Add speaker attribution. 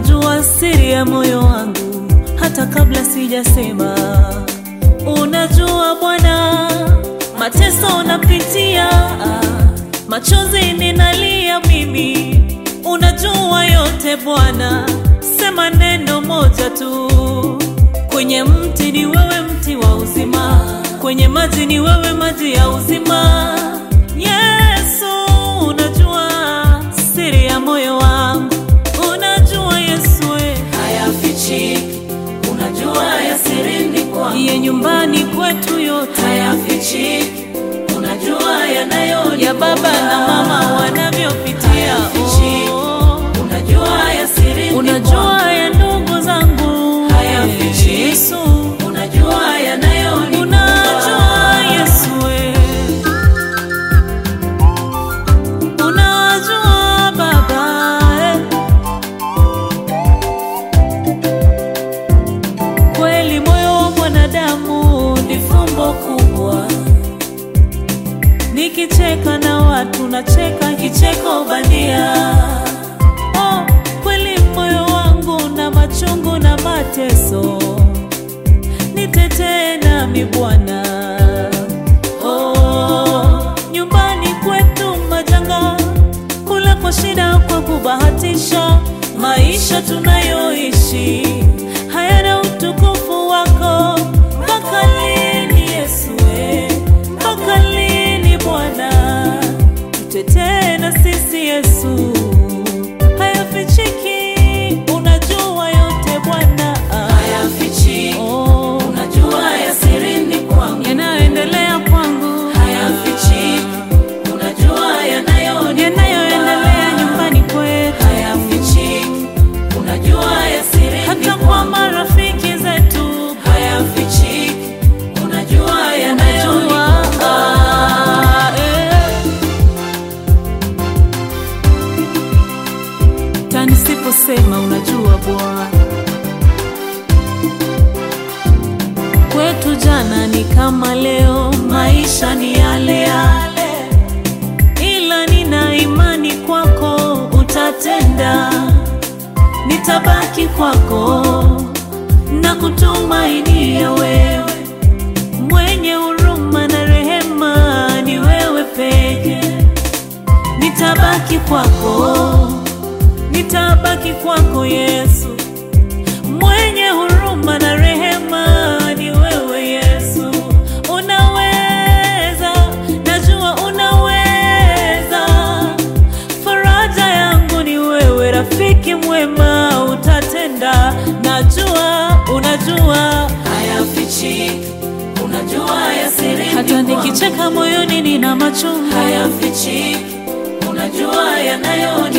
Speaker 1: unajua siri ya moyo wangu hata kabla sijasema. Unajua Bwana, mateso napitia, machozi ninalia mimi, unajua yote Bwana, sema neno moja tu. Kwenye mti ni wewe, mti wa uzima, kwenye maji ni wewe, maji ya uzima. Yesu, unajua siri ya moyo wangu, unajua Yesu we.
Speaker 2: hayafichiki, unajua ya sirini kwangu
Speaker 1: Iye nyumbani kwetu yote
Speaker 2: hayafichiki, unajua yanayoni
Speaker 1: ya baba na mama wanavyopitia, oh.
Speaker 2: unajua ya sirini
Speaker 1: unajua ya ndugu zangu
Speaker 2: Hayafichiki.
Speaker 1: Yesu,
Speaker 2: kwangu. unajua yanayoni
Speaker 1: unajua Yesu we. unajua Baba eh. Kweli moyo wa mwanadamu ni fumbo kubwa, nikicheka na watu nacheka kicheko bandia. Oh, kweli moyo wangu na machungu na mateso, nitetee nami Bwana. Oh, nyumbani kwetu majanga, kula kwa shida, kwa kubahatisha, maisha tunayoishi hayana utukufu wako. Mpaka lini Yesu we? Mpaka lini Bwana? Tutetee na sisi Yesu, hayafichiki, unajua yote Bwana.
Speaker 2: hayafichiki,
Speaker 1: Oh,
Speaker 2: unajua ya sirini kwangu
Speaker 1: yanayoendelea kwangu
Speaker 2: hayafichiki, unajua yanayoni
Speaker 1: yanayoendelea nyumbani kwetu,
Speaker 2: hayafichiki, unajua ya sirini
Speaker 1: hata kwa
Speaker 2: kwangu
Speaker 1: marafiki zetu
Speaker 2: hayafichiki, unajua yanayoni
Speaker 1: Unajua, ah, eh. Ta nisiposema unajua Bwana, kwetu jana ni kama leo, maisha ni yale yale, ila nina imani kwako utatenda, nitabaki kwako na kutumainia wewe mwenye huruma na rehema ni wewe peke. Nitabaki kwako, nitabaki kwako Yesu, mwenye huruma na rehema ni wewe Yesu. Unaweza, najua unaweza, faraja yangu ni wewe, rafiki mwema, utatenda, najua, unajua
Speaker 2: hayafichiki, unajua ya sirini
Speaker 1: hata
Speaker 2: kwangu
Speaker 1: nikicheka moyoni nina machungu
Speaker 2: hayafichiki, unajua yanayoni